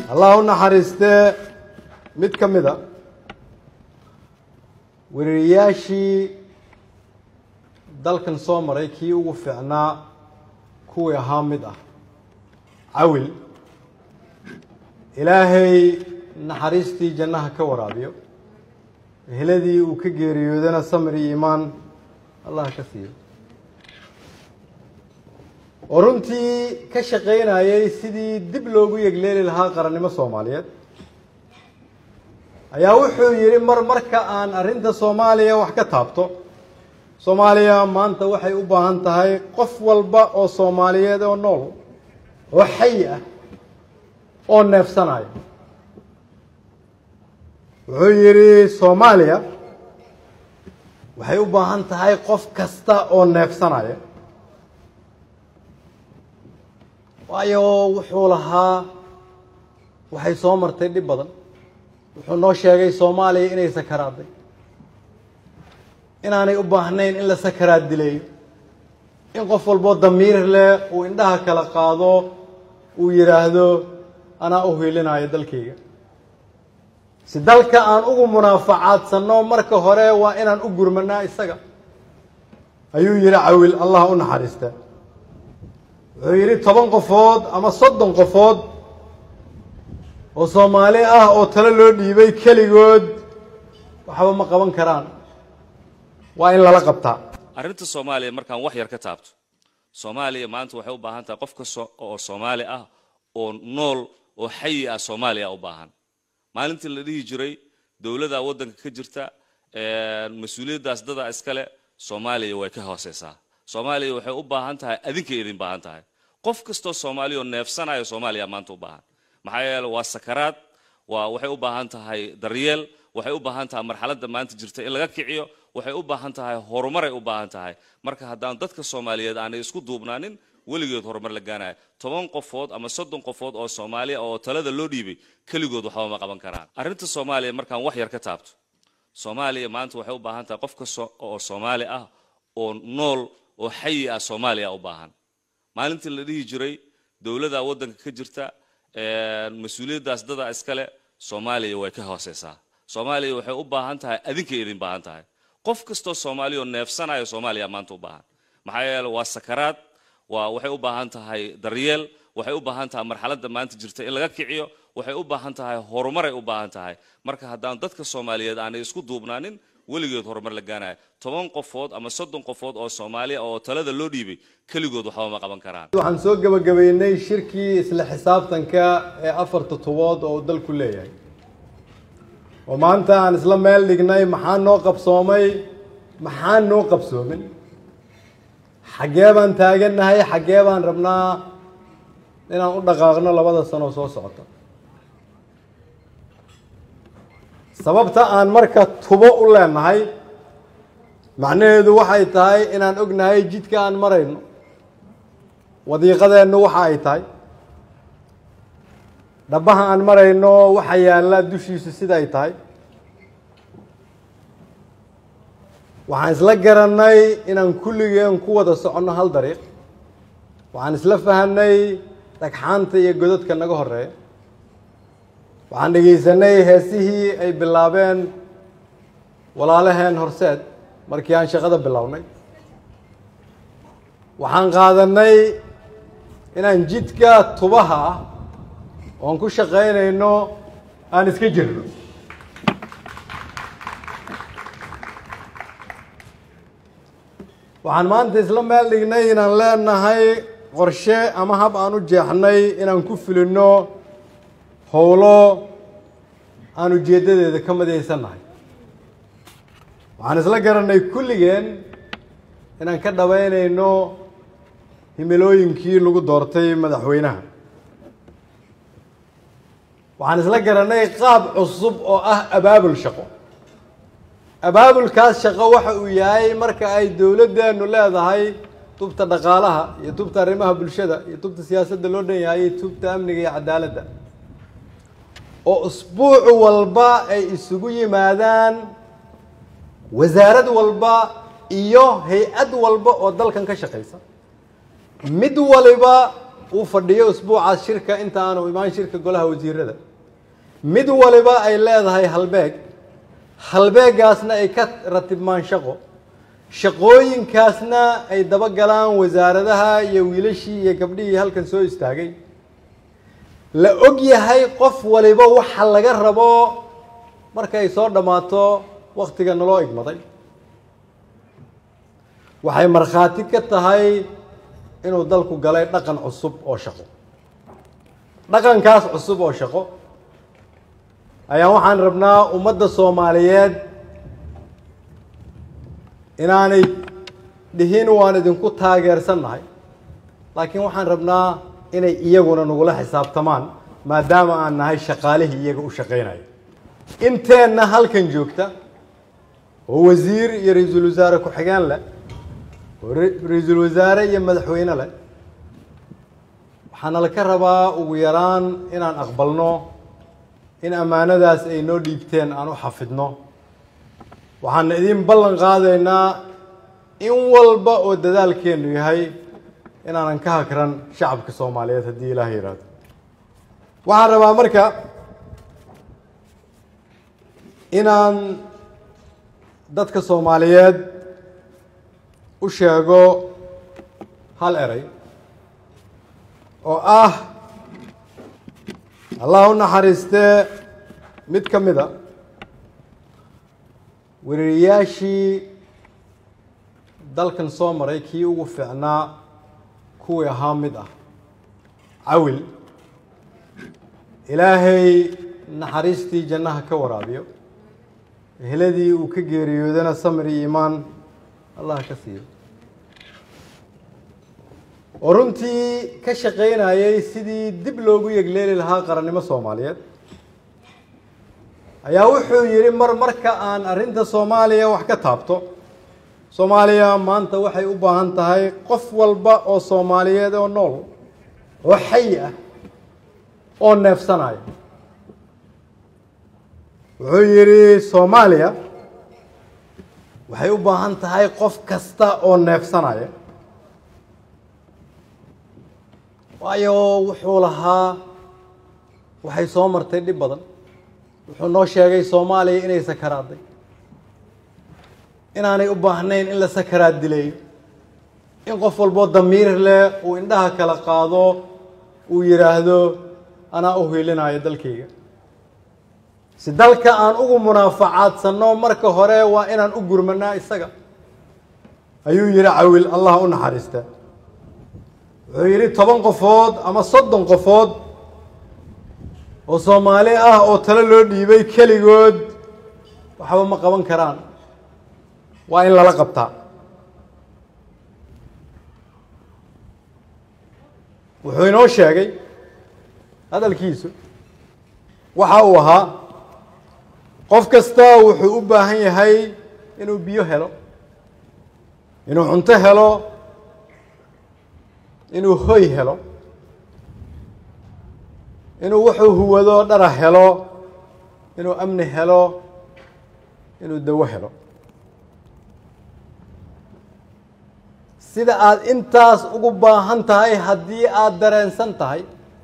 allah u naxariistee mid ka mid a weerarayaashii dalkan soo maray kii ugu fiicnaa kuwii ahaa mid ah cawil ilaahay naxariistii jannaha ka waraabiyo eheladii uu ka geeriyoodana samir iyo iimaan allah ka siiyo oo runtii ka shaqaynayay sidii dib loogu yegleeli lahaa qarannimo soomaaliyeed ayaa wuxuu yidhi mar marka aan arrinta soomaaliya wax ka taabto soomaaliya maanta waxay u baahan tahay qof walba oo soomaaliyeed oo nool oo xayi ah oo neefsanaya wuxuu yidhi soomaaliya waxay u baahan tahay qof kasta oo neefsanaya waayo wuxuu lahaa waxay soo martay dhib badan wuxuu noo sheegay soomaaliya inay sakaraaday inaanay u baahnayn in la sakaraad dileeyo in qof walboo damiir leh uu indhaha kala qaado uu yidhaahdo anaa u hiilinayo dalkayga si dalka aan ugu munaafacaadsanno marka hore waa inaan u gurmanaa isaga ayuu yidhi cawil allah u naxariista wuxuu yidhi toban qofood ama soddon qofood oo soomaali ah oo talo loo dhiibay keligood waxba ma qaban karaan waa in lala qabtaa arrinta soomaaliya markaan wax yar ka taabto soomaaliya maanta waxay u baahan tahay qof kasta oo soomaali ah oo nool oo xayi ah soomaaliya u baahan maalintii la dhihi jiray dowladda waddanka ka jirta mas-uuliyaddaas dada iskale soomaaliya way ka hooseysaa soomaaliya waxay u baahan tahay adinkay idin baahan tahay qof kastoo soomaaliya oo neefsanaya soomaaliya maanta u baahan maxaa yeele waa sakaraad waa waxay u baahan tahay daryeel waxay u baahan tahay marxaladda maanta jirta in laga kiciyo waxay u baahan tahay horumaray u baahan tahay marka haddaan dadka soomaaliyeed aanay isku duubnaanin weligeed horumar la gaanaya toban qofood ama soddon qofood oo soomaaliya oo talada loo dhiibay keligood waxba ma qaban karaan arrinta soomaaliya markaan wax yar ka taabto soomaaliya maanta waxay u baahan tahay qof kasta oo soomaali ah oo nool oo xayi ah soomaaliya u baahan maalintii la dhihi jiray dowladda waddanka ka jirta mas-uuliyaddaas dada iskale soomaaliya way ka hooseysaa soomaaliya waxay u baahan tahay adinkay idin baahan tahay qof kastoo soomaaliya oo neefsanaya soomaaliya maanta u baahan maxaa yeele waa sakaraad waa waxay u baahan tahay daryeel waxay u baahan tahay marxaladda maanta jirta in laga kiciyo waxay u baahan tahay horumaray u baahan tahay marka haddaan dadka soomaaliyeed aanay isku duubnaanin weligeed horumar la gaanaya toban qofood ama soddon qofood oo soomaaliya oo talada loo dhiibay keligood waxba ma qaban karaan waxaan soo gebagabeynay shirkii isla xisaabtanka ee afarta tobood oo uu dalku leeyahay oo maanta aan isla meel dhignay maxaa noo qabsoomay maxaa noo qabsoomin xaggee baan taagannahay xaggee baan rabnaa inaan u dhaqaaqno labada sano soo socota sababta aan marka tubo u leenahay macnaheedu waxay tahay inaan ognahay jidka aan marayno wadiiqadeennu waxa ay tahay dhabaha aan marayno waxa yaalla dushiisu sida ay tahay waxaan isla garannay inaan kulligeen ku wada soconno hal dariiq waxaan isla fahanay dhagxaanta iyo godadka naga horeeya waxaan dhegaysanay heesihii ay bilaabeen walaalaheen horseed markii aan shaqada bilownay waxaan qaadanay inaan jidka tubaha ah oon ku shaqaynayno aan iska jirno waxaan maanta isla meel dhignay inaan leenahay qorshe ama hab aan u jeexnay inaan ku fulinno howlo aan ujeeddadeeda ka madaysannahay waxaan isla garanay kulligeen inaan ka dhabaynayno himilooyinkii lagu doortay madaxweynaha waxaan isla garanay qaab cusub oo ah abaabul shaqo abaabulkaas shaqo waxa uu yahay marka ay dowladdeenu leedahay tubta dhaqaalaha iyo tubta arrimaha bulshada iyo tubta siyaasadda loo dhan yahay iyo tubta amniga iyo cadaaladda oo usbuuc walba ay isugu yimaadaan wasaarad walba iyo hay-ad walba oo dalkan ka shaqaysa mid waliba uu fadhiyo usbuucaas shirka inta aanu imaan shirka golaha wasiirada mid waliba ay leedahay halbeeg halbeegaasna ay ka ratibmaan shaqo shaqooyinkaasna ay daba galaan wasaaradaha iyo wiilashii iyo gabdhihii halkan soo istaagay la og yahay qof waliba waxa laga rabo markay soo dhammaato wakhtiga naloo igmaday waxay markhaati ka tahay inuu dalku galay dhaqan cusub oo shaqo dhaqankaas cusub oo shaqo ayaa waxaan rabnaa ummadda soomaaliyeed inaanay dhihin waan idinku taageersannahay laakiin waxaan rabnaa inay iyaguna nagula xisaabtamaan maadaama aan nahay shaqaalihii iyaga u shaqaynaya inteenna halkan joogta oo wasiir iyo ra-iisul wasaare ku-xigeen leh oo ra-iisul wasaare iyo madaxweyne leh waxaana laka rabaa ugu yaraan inaan aqbalno in ammaanadaas ay noo dhiibteen aan u xafidno waxaana idiin ballan qaadaynaa in walba oo dadaalkeennu yahay inaanan ka hakran shacabka soomaaliyeed haddii ilaah yidhaahdo waxaan rabaa marka inaan dadka soomaaliyeed u sheego hal erey oo ah allah u naxariistee mid ka mid a weriyayaashii dalkan soo maray kii ugu fiicnaa kuwii ahaa mid ah cawil ilaahay naxariistii jannaha ka waraabiyo eheladii uu ka geeriyoodana samir iyo iimaan allah ka siiyo oo runtii ka shaqaynayay sidii dib loogu yegleeli lahaa qarannimo soomaaliyeed ayaa wuxuu yidhi mar marka aan arrinta soomaaliya wax ka taabto soomaaliya maanta waxay u baahan tahay qof walba oo soomaaliyeed oo nool oo xayi ah oo neefsanaya wuxuu yidhi soomaaliya waxay u baahan tahay qof kasta oo neefsanaya waayo wuxuu lahaa waxay soo martay dhib badan wuxuu noo sheegay soomaaliya inay sakaraaday inaanay u baahnayn in la sakaraad dilayo in qof walboo damiir leh uu indhaha kala qaado uu yidhaahdo anaa u hiilinayo dalkayga si dalka aan ugu munaafacaadsanno marka hore waa inaan u gurmanaa isaga ayuu yidhi cawil allah u naxariista wuxuu yidhi toban qofood ama soddon qofood oo soomaali ah oo talo loo dhiibay keligood waxba ma qaban karaan waa in lala qabtaa wuxuu inoo sheegay hadalkiisu waxa uu ahaa qof kasta wuxuu u baahan yahay inuu biyo helo inuu cunto helo inuu hoy helo inuu wuxuu huwado dhara helo inuu amni helo inuu dawo helo sida aad intaas ugu baahan tahay haddii aada dareensan tahay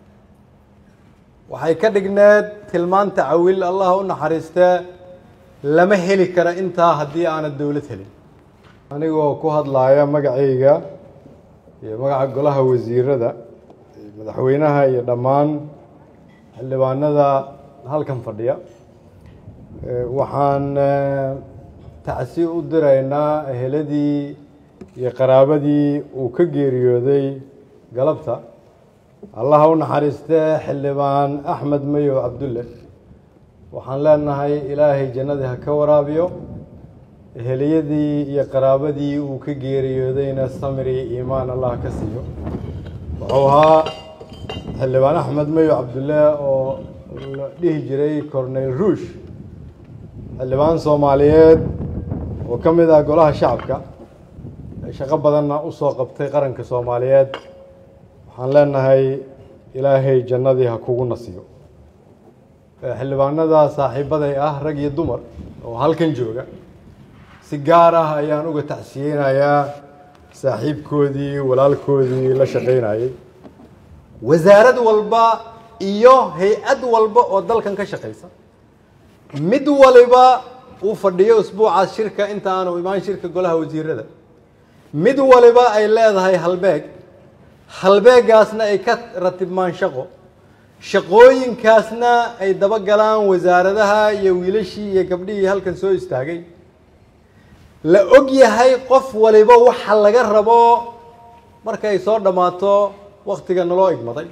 waxay ka dhigneed tilmaanta cawil allah u naxariistee lama heli kara intaa haddii aanad dowlad helin anigoo ku hadlaaya magacayga iyo magaca golaha wasiirada madaxweynaha iyo dhammaan xildhibaanada halkan fadhiya waxaan tacsi u diraynaa eheladii iyo qaraabadii uu ka geeriyooday galabta allaha u naxariistee xildhibaan axmed mayow cabdulle waxaan leenahay ilaahay jannadii ha ka waraabiyo eheliyadii iyo qaraabadii uu ka geeriyoodayna samiri iimaan allah ka siiyo wuxuu ahaa xildhibaan axmed mayow cabdulle oo la dhihi jiray cornel ruush xildhibaan soomaaliyeed oo ka mid ah golaha shacabka shaqo badanna u soo qabtay qaranka soomaaliyeed waxaan leenahay ilaahay jannadii ha kugu nasiyo xildhibaanada saaxiibaday ah rag iyo dumar oo halkan jooga si gaar ah ayaan uga tacsiyeynayaa saaxiibkoodii walaalkoodii la shaqaynayey wasaarad walba iyo hay-ad walba oo dalkan ka shaqaysa mid waliba uu fadhiyo usbuucaas shirka inta aanu imaan shirka golaha wasiirada mid waliba ay leedahay halbeeg halbeegaasna ay ka ratibmaan shaqo shaqooyinkaasna ay daba galaan wasaaradaha iyo wiilashii iyo gabdhihii halkan soo istaagay la og yahay qof waliba waxa laga rabo markay soo dhammaato waktiga naloo igmaday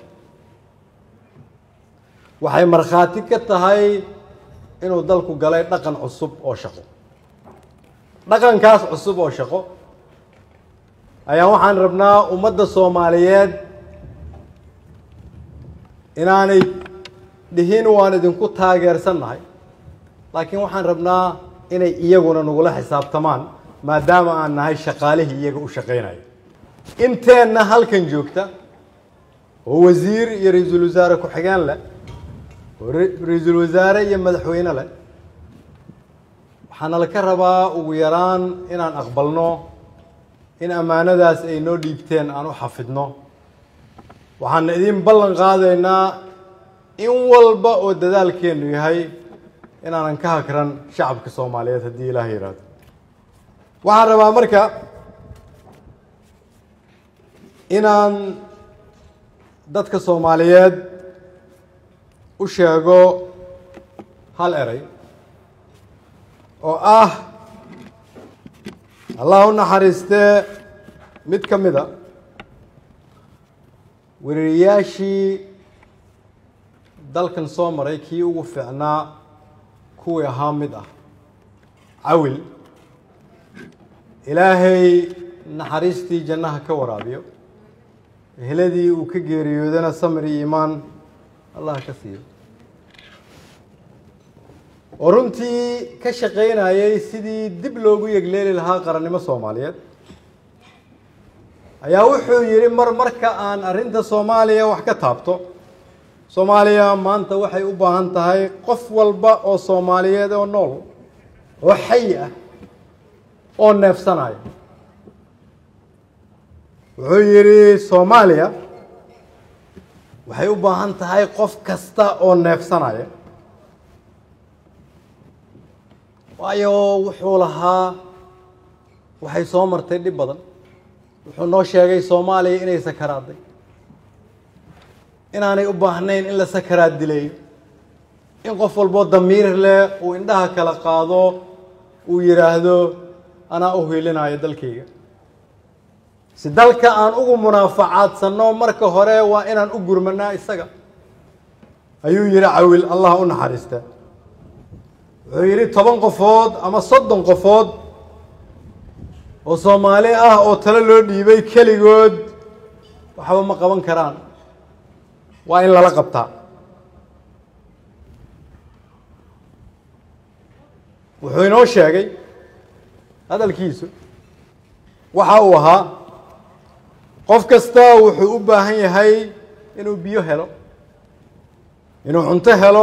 waxay markhaati ka tahay inuu dalku galay dhaqan cusub oo shaqo dhaqankaas cusub oo shaqo ayaa waxaan rabnaa ummadda soomaaliyeed inaanay dhihin waan idinku taageersannahay laakiin waxaan rabnaa inay iyaguna nagula xisaabtamaan maadaama aan nahay shaqaalihii iyaga u shaqaynaya inteenna halkan joogta oo wasiir iyo ra-iisul wasaare ku-xigeen leh oo ra-iisul wasaare iyo madaxweyne leh waxaana laka rabaa ugu yaraan inaan aqbalno in ammaanadaas ay noo dhiibteen aan u xafidno waxaana idin ballan qaadaynaa in walba oo dadaalkeennu yahay inaanan ka hakran shacabka soomaaliyeed haddii ilaah yidhaahdo waxaan rabaa marka inaan dadka soomaaliyeed u sheego hal eray oo ah allah u naxariistee mid ka mid a weriyayaashii dalkan soo maray kii ugu fiicnaa kuwii ahaa mid ah cawil ilaahay naxariistii jannaha ka waraabiyo eheladii uu ka geeriyoodana samir iyo iimaan allah ka siiyo oo runtii ka shaqaynayay sidii dib loogu yegleeli lahaa qarannimo soomaaliyeed ayaa wuxuu yidhi mar marka aan arrinta soomaaliya wax ka taabto soomaaliya maanta waxay u baahan tahay qof walba oo soomaaliyeed oo nool oo xayi ah oo neefsanaya wuxuu yidhi soomaaliya waxay u baahan tahay qof kasta oo neefsanaya waayo wuxuu lahaa waxay soo martay dhib badan wuxuu noo sheegay soomaaliya inay sakaraaday inaanay u baahnayn in la sakaraad dilayo in qof walboo damiir leh uu indhaha kala qaado uu yidhaahdo anaa u hiilinayo dalkayga si dalka aan ugu munaafacaadsanno marka hore waa inaan u gurmanaa isaga ayuu yidhi cawil allah u naxariista wuxuu yidhi toban qofood ama soddon qofood oo soomaali ah oo talo loo dhiibay keligood waxba ma qaban karaan waa in lala qabtaa wuxuu inoo sheegay hadalkiisu waxa uu ahaa qof kasta wuxuu u baahan yahay inuu biyo helo inuu cunto helo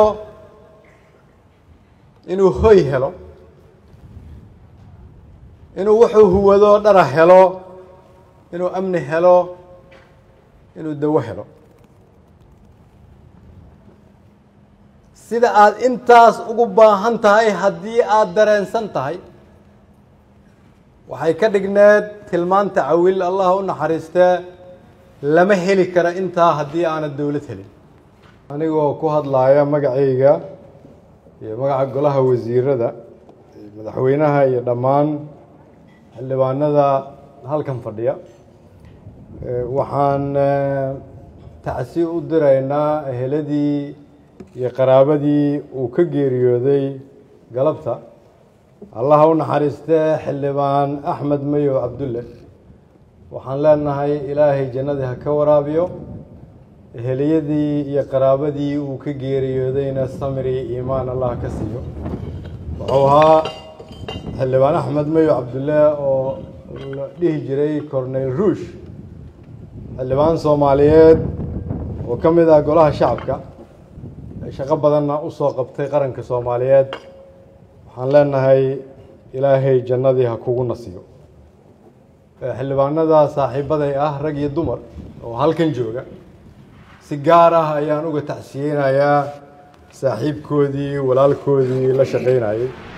inuu hoy helo inuu wuxuu huwado dhara helo inuu amni helo inuu dawo helo sida aada intaas ugu baahan tahay haddii aada dareensan tahay waxay ka dhigneed tilmaanta cawil allah u naxariistee lama heli kara intaa haddii aanad dowlad helin anigoo ku hadlaaya magacayga iyo magaca golaha wasiirada madaxweynaha iyo dhammaan xildhibaanada halkan fadhiya waxaan tacsi u diraynaa eheladii iyo qaraabadii uu ka geeriyooday galabta allah u naxariistee xildhibaan axmed mayow cabdulle waxaan leenahay ilaahay jannadii ha ka waraabiyo eheliyadii iyo qaraabadii uu ka geeriyoodayna samir iyo iimaan allah ka siiyo wuxuu ahaa xildhibaan axmed mayow cabdulle oo la dhihi jiray corneyl ruush xildhibaan soomaaliyeed oo ka mid ah golaha shacabka shaqo badanna u soo qabtay qaranka soomaaliyeed waxaan leenahay ilaahay jannadii ha kugu nasiyo xildhibaanada saaxiibaday ah rag iyo dumar oo halkan jooga si gaar ah ayaan uga tacsiyeynayaa saaxiibkoodii walaalkoodii la shaqaynayay